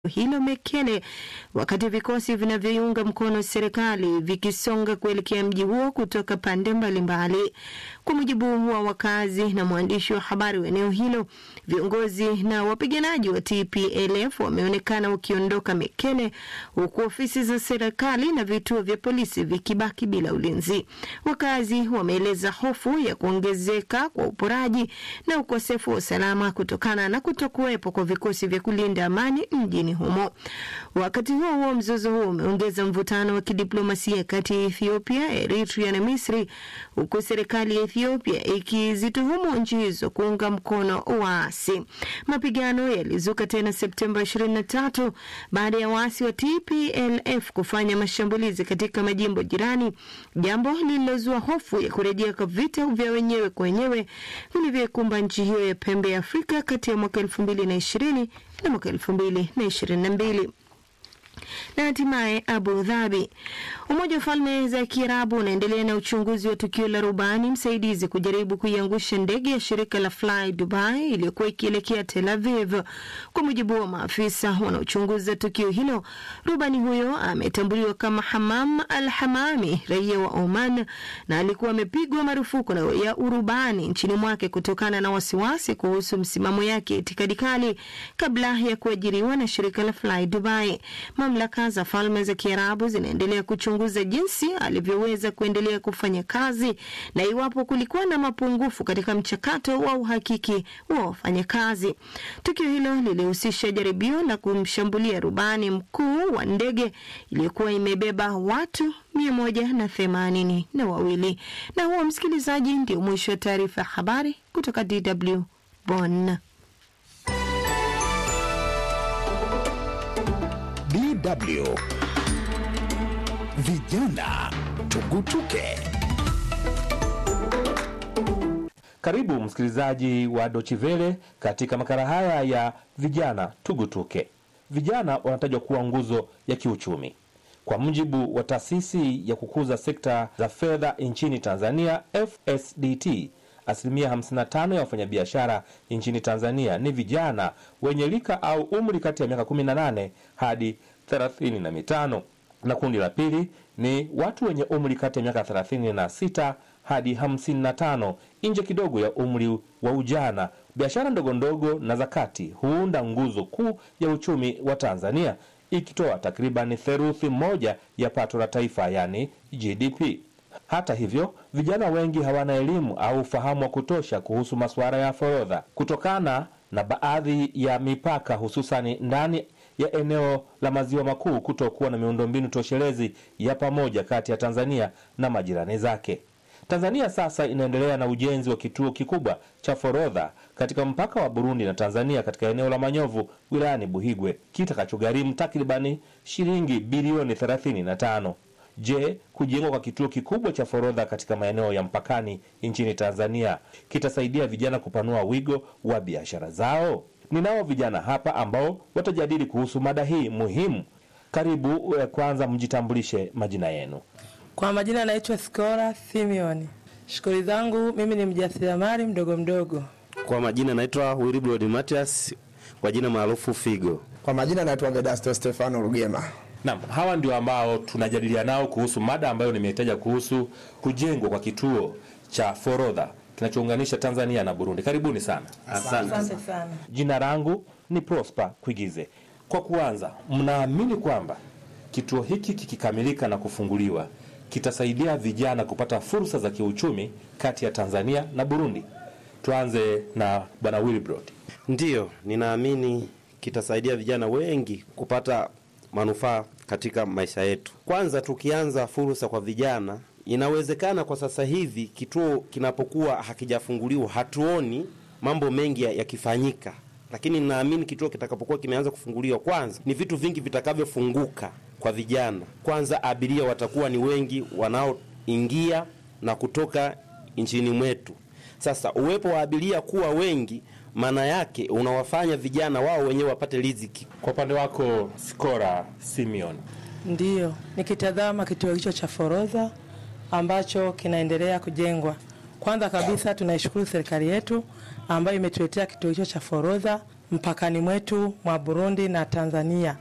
hilo Mekele, wakati vikosi vinavyoiunga mkono serikali vikisonga kuelekea mji huo kutoka pande mbalimbali. Kwa mujibu wa wakazi na mwandishi wa habari wa eneo hilo, viongozi na wapiganaji wa TPLF wameonekana wakiondoka Mekele, huku ofisi za serikali na vituo vya polisi vikibaki bila ulinzi. Wakazi wameeleza hofu ya kuongezeka kwa uporaji na ukosefu wa usalama kutokana na kutokuwepo kwa vikosi vya kulinda amani mjini humo. Wakati huo huo, mzozo huo umeongeza mvutano wa kidiplomasia kati ya Ethiopia, Eritrea na Misri, huku serikali ya Ethiopia ikizituhumu nchi hizo kuunga mkono waasi. Mapigano yalizuka tena Septemba 23 baada ya waasi wa TPLF kufanya mashambulizi katika majimbo jirani, jambo lililozua hofu ya kurejea kwa vita vya wenyewe kwa wenyewe vilivyoikumba nchi hiyo ya pembe ya Afrika kati ya mwaka 2020 na mwaka 2022 na hatimaye Abu Dhabi. Umoja wa Falme za Kiarabu unaendelea na uchunguzi wa tukio la rubani msaidizi kujaribu kuiangusha ndege ya shirika la Fly Dubai iliyokuwa ikielekea Tel Aviv. Kwa mujibu wa maafisa wanaochunguza tukio hilo, rubani huyo ametambuliwa kama Hamam Al Hamami, raia wa Oman, na alikuwa amepigwa marufuku na ya urubani nchini mwake kutokana na wasiwasi kuhusu msimamo yake itikadi kali kabla ya kuajiriwa na shirika la Fly Dubai. Mamlaka za Falme za Kiarabu zinaendelea kuchunguza jinsi alivyoweza kuendelea kufanya kazi na iwapo kulikuwa na mapungufu katika mchakato wa uhakiki wa wafanyakazi. Tukio hilo lilihusisha jaribio la kumshambulia rubani mkuu wa ndege iliyokuwa imebeba watu mia moja na themanini na wawili. Na huo, msikilizaji, ndio mwisho wa taarifa ya habari kutoka DW Bonn. DW Vijana Tugutuke. Karibu msikilizaji wa Dochivele katika makala haya ya vijana tugutuke. Vijana wanatajwa kuwa nguzo ya kiuchumi. Kwa mujibu wa taasisi ya kukuza sekta za fedha nchini Tanzania, FSDT, asilimia 55 ya wafanyabiashara nchini Tanzania ni vijana wenye rika au umri kati ya miaka 18 hadi 35, na kundi la pili ni watu wenye umri kati ya miaka 36 hadi 55, nje kidogo ya umri wa ujana. Biashara ndogo ndogo na za kati huunda nguzo kuu ya uchumi wa Tanzania, ikitoa takribani theluthi moja ya pato la taifa, yani GDP. Hata hivyo, vijana wengi hawana elimu au ufahamu wa kutosha kuhusu masuala ya forodha kutokana na baadhi ya mipaka, hususani ndani ya eneo la maziwa makuu kutokuwa na miundombinu toshelezi ya pamoja kati ya Tanzania na majirani zake. Tanzania sasa inaendelea na ujenzi wa kituo kikubwa cha forodha katika mpaka wa Burundi na Tanzania katika eneo la Manyovu wilayani Buhigwe kitakachogharimu takribani shilingi bilioni 35. Je, kujengwa kwa kituo kikubwa cha forodha katika maeneo ya mpakani nchini Tanzania kitasaidia vijana kupanua wigo wa biashara zao? Ninao vijana hapa ambao watajadili kuhusu mada hii muhimu. Karibu. Kwanza mjitambulishe majina yenu. Kwa majina naitwa Skora Simeon. Shughuli zangu mimi ni mjasiriamali mdogo mdogo. Kwa majina naitwa Wilbrod Matias, kwa jina maarufu Figo. Kwa majina naitwa Vedasto Stefano Rugema. Naam, hawa ndio ambao tunajadiliana nao kuhusu mada ambayo nimetaja kuhusu kujengwa kwa kituo cha forodha kinachounganisha Tanzania na Burundi. Karibuni sana. Asante. Asante sana. Jina langu ni Prosper Kwigize. Kwa kuanza, mnaamini kwamba kituo hiki kikikamilika na kufunguliwa kitasaidia vijana kupata fursa za kiuchumi kati ya Tanzania na Burundi? Tuanze na Bwana Wilbrod. Ndiyo, ninaamini kitasaidia vijana wengi kupata manufaa katika maisha yetu. Kwanza tukianza fursa kwa vijana, inawezekana kwa sasa hivi kituo kinapokuwa hakijafunguliwa hatuoni mambo mengi yakifanyika, lakini ninaamini kituo kitakapokuwa kimeanza kufunguliwa, kwanza ni vitu vingi vitakavyofunguka kwa vijana. Kwanza abiria watakuwa ni wengi wanaoingia na kutoka nchini mwetu. Sasa uwepo wa abiria kuwa wengi, maana yake unawafanya vijana wao wenyewe wapate riziki. Kwa upande wako Skora Simeon. Ndiyo, nikitazama kituo hicho cha forodha ambacho kinaendelea kujengwa, kwanza kabisa tunaishukuru serikali yetu ambayo imetuletea kituo hicho cha forodha mpakani mwetu mwa Burundi na Tanzania.